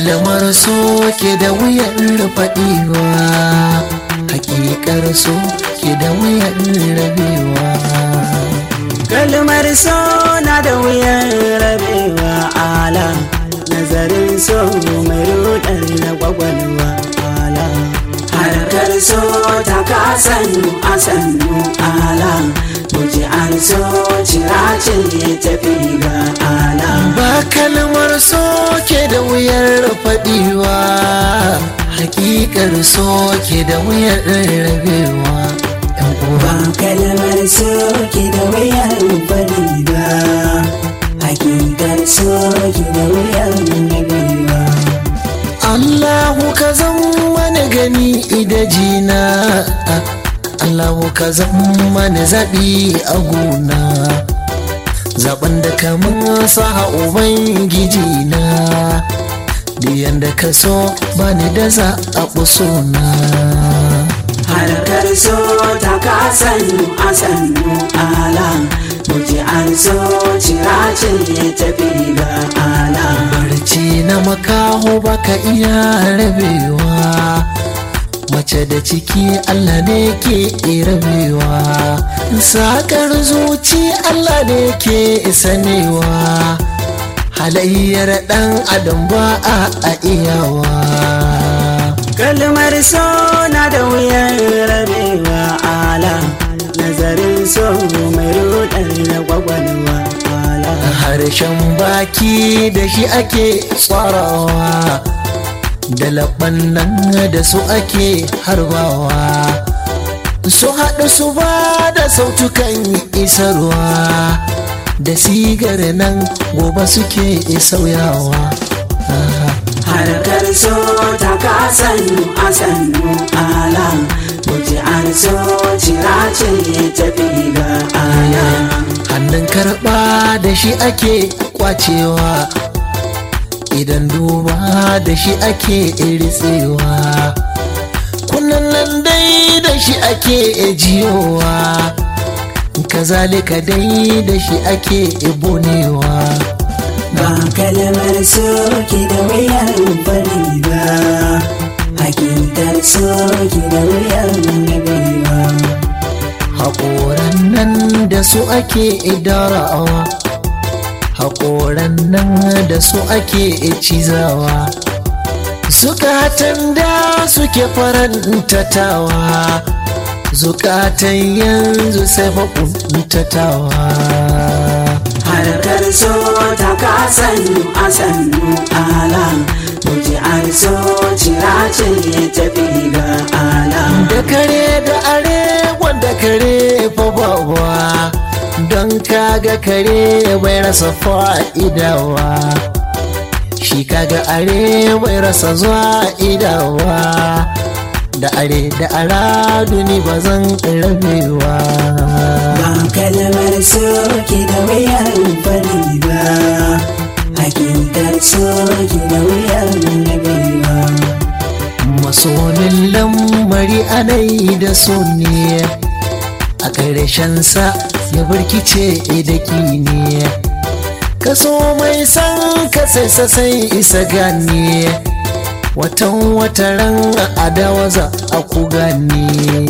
kalmar so ke da wuyar faɗiwa hakikar so ke da wuyar rabewa kalmar so na da wuyan rabewa ala nazarin so mai rudar na gwagwalwa ala harkar so ta kasannu a sannu ala guji an so cirace tafi ga ala ba kalmar so ke da wuyar faɗiwa hakikar so ke da wuyar rabewa yan uwa ba kalmar so ke da wuyan fadi ba hakikar so ke da wuyan rabewa Allahu ka zan wani gani idajina Allahu ka zan mani zaɓi a gona zaɓen da kamar sa ubangiji na diyan da ka so bani da za a na. harkar so ta kasannu a sannu ala muji an so cirace tafi ga ala barci na makaho baka iya rabewa mace da ciki Allah ne ke rabewa sakar zuci Allah ne ke sanewa halayyar dan adam ba a iyawa kalmar so na da wuyan rabewa ala nazarin so mai rudar na gwagwalwa ala harshen baki da shi ake tsarawa da laban nan da su ake harbawa su haɗu su ba da sautukan isarwa da sigar nan gobe suke sauyawa harkar so ta kasannu a sannu ala muji an so cirace tafi ga ala hannun karɓa da shi ake kwacewa idan duba da shi ake ritsewa kunnan nan dai da shi ake jiyowa kazalika dai da shi ake bonewa ba kalmar so ke da wuyar fari ba hakikar so ke da wuyar nabewa haƙoran nan da su ake idarawa haƙoran nan da su ake cizawa zukatan da suke farantatawa zukatan yanzu sai faƙuntatawa harkar so ta kasannu a sannu ala muji an so cirace tafi ga ala da kare da are wanda kare fa bawa don kaga kare bai rasa fa'idawa shi kaga are bai rasa zuwa idawa da are da ara duni ba zan rabewa ba kalmar so ke da wuyar fari ba hakikar so ke da wuyar nabewa masonin lamari anai da so ne a ƙarshensa ya birkice da ne kaso mai san ka sai sai isa gane watan wataran adawa za a ku gane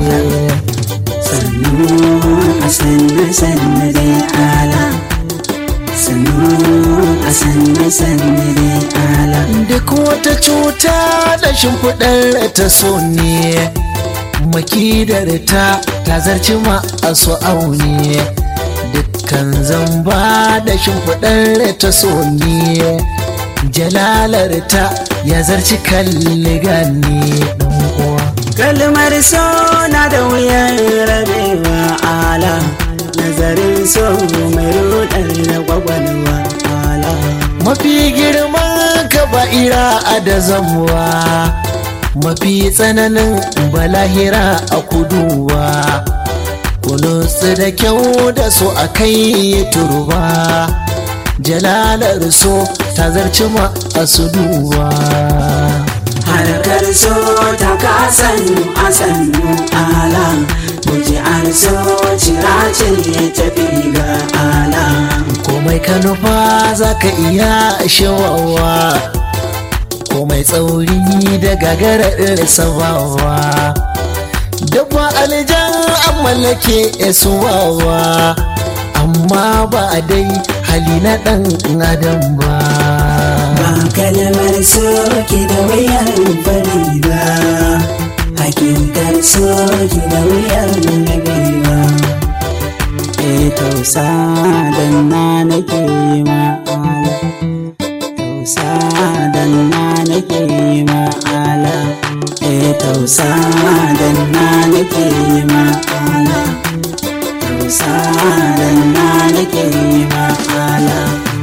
sannu a sannu sannu dai ala sannu a sannu sannu dai ala duk wata cuta da shimfiɗar ta so ne makidar ta ta zarci ma a so aune dukkan zamba da shimfiɗar ta so ne jalalar ta ya zarci kalli gane ɗan uwa kalmar so na da wuyan rabewa ala nazarin so mai rudar na gwagwalwa ala mafi girman kaba'ira a da zamuwa mafi tsananin balahira a kuduwa kunutsu da kyau da so a kai turba jalalar so ta zarci ma a su duba harkar so ta kasannu a sannu ala muji an so cirace tafi ga ala komai ka nufa za ka iya shawawa mai tsauri da gagarar sabawa dabba aljan an mallake suwawa amma ba dai hali na ɗan adam ba ba kalmar soke da wuyar fari ba hakikar soke da wuyar nagari e tausa dan na nake ma'ala tausa dan na nake ma'ala e tausa dan na nake ma'ala tausa dan na nake ma'ala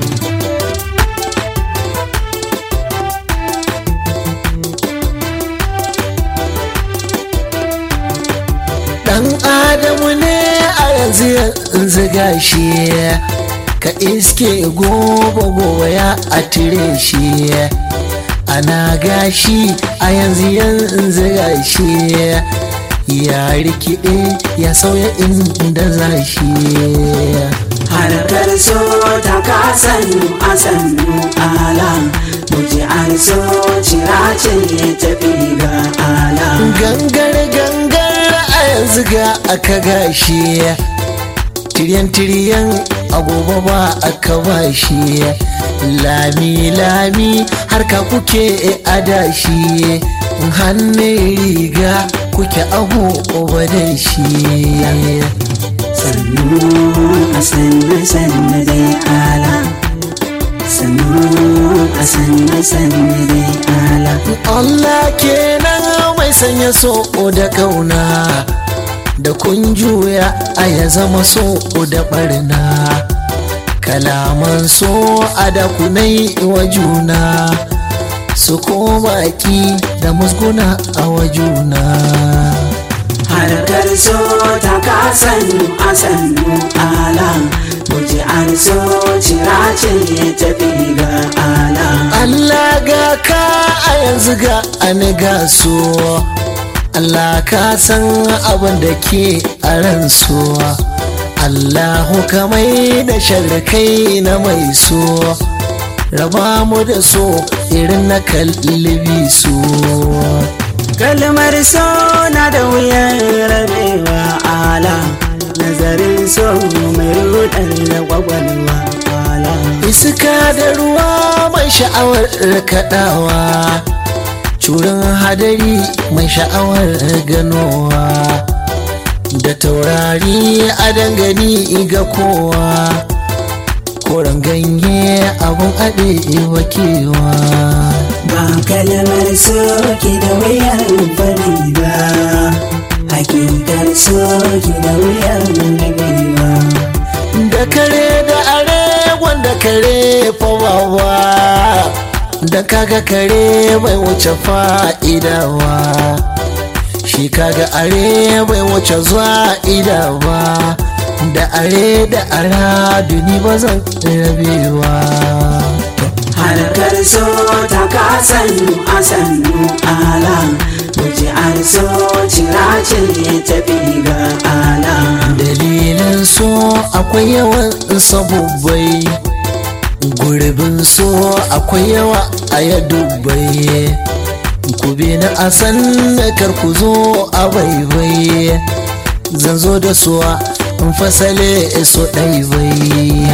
dan adamu ne a yanzu yanzu gashi ka iske gobe gobe ya a tire shi ana gashi a yanzu yanzu gashi ya rikide ya sauya inda za shi harkar so ta kasan a sannu ala muji an so ciracin ya tafi ga ala gangar gangar a yanzu ga aka gashi tiriyan tiriyan agoba ba aka bashi lami lami harka kuke adashi hannun riga kuke agoba da shi sannu a sannu sannu dai ala sannu a sannu sannu dai ala Allah kenan mai sanya so da kauna da kun juya a ya zama so da barna kalaman so a da kunai wa juna su koma ki da musguna a wa juna harkar so ta kasan a sannu ala muji an so ciracin ya tafi ga ala Allah ga ka a yanzu ga an ga so Allah ka san abin da ke a ran so Allahu kamai da sharkai na mai so raba mu da so irin na kallibi so kalmar so na da wuyan rabewa ala nazarin so mai rudar da gwagwalwa ala iska da ruwa mai sha'awar kaɗawa curin hadari mai sha'awar ganowa da taurari a dangane ga kowa koren ganye abun aɗe wakewa ba kalmar so ki da wuyar fari ba hakikar so ki da wuyar nagari ba da kare da are wanda kare fawawa da kaga kare bai wuce fa'idawa shi kaga are bai wuce zuwa idawa da are da ara duni ba zan rabewa harkar so ta kasan a sannu ala muji an so ciracin ya tafi ga ala dalilin so akwai yawan sabubbai gurbin so akwai yawa a ya dubbai ku bi na asan na ku zo a baibai zan zo da suwa in fasale so ɗaibai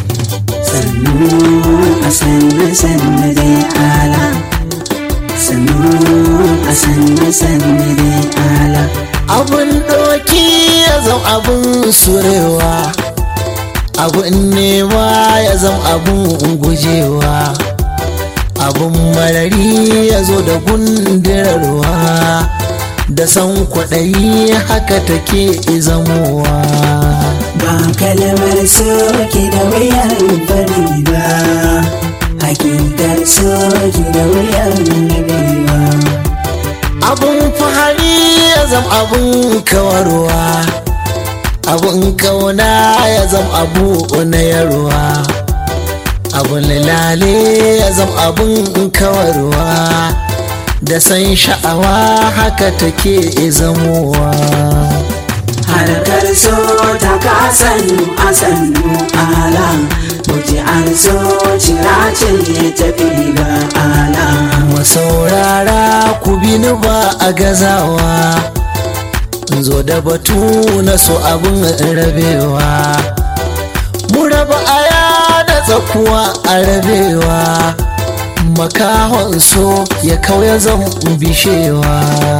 sannu a sannu sannu dai ala sannu a sannu sannu dai ala abun ɗoki ya zam abun surewa abun nema ya zam abun gujewa abun marari ya zo da gundirarwa da san kwaɗayi haka take zamowa ba kalmar soke da wuyar fari ba hakikar soke da wuyar nagari ba abun fahari ya zam abun kawarwa abun kauna ya zam abu na yarwa abun lale ya zam abun kawarwa da san sha'awa haka take zamowa harkar so ta kasan a sannu ala muji an so ciracin ya tafi ga ala masaurara ku bi ni ba a gazawa zo da batu na so abin rabewa mu raba aya da tsakuwa a rabewa makahon so ya kauya zan bishewa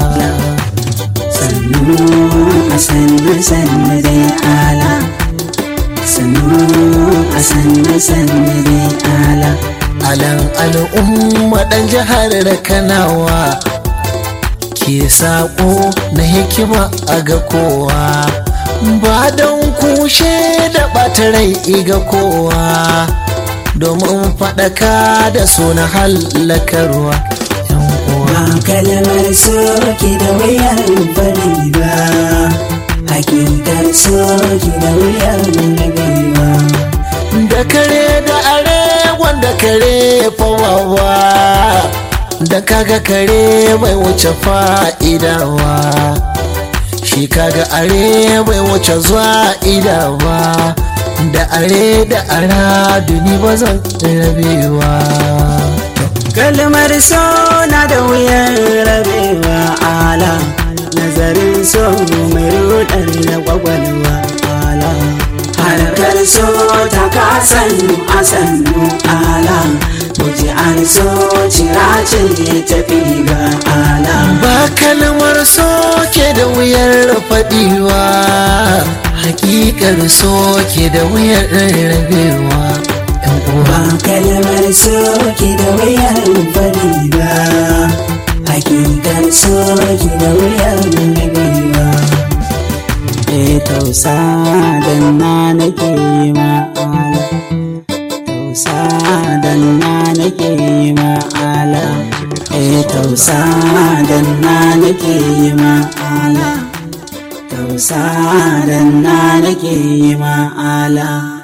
sannu a sannu sannu dai ala sannu a sannu sannu dai ala alan al'umma ɗan jihar da kanawa ke saƙo na hikima a ga kowa ba don kushe da ɓata rai ga kowa domin faɗaka da suna hallakarwa yan uwa ba kalmar soki da wuyar bari ba hakikar soki da wuyar rabewa da kare da are wanda kare fawawa da kaga kare bai wuce fa'idawa shi kaga are bai wuce zuwa idawa da are da ara duni ba zan rabewa kalmar so na da wuyar rabewa ala nazarin so mai rudar da gwagwalwa ala harkar so ta kasannu a sannu ala muji an so ciracin ya tafi ga ala ba kalmar so ke da wuyar faɗiwa hakikar so ke da wuyar rabewa yan uwa ba kalmar so ki da wuyar bari ba hakikar so ki da wuyar rabewa e tausa dan na nake yi ma'ala tausa dan na nake yi ma'ala e tausa dan na nake yi ma'ala tausa dan na nake yi ma'ala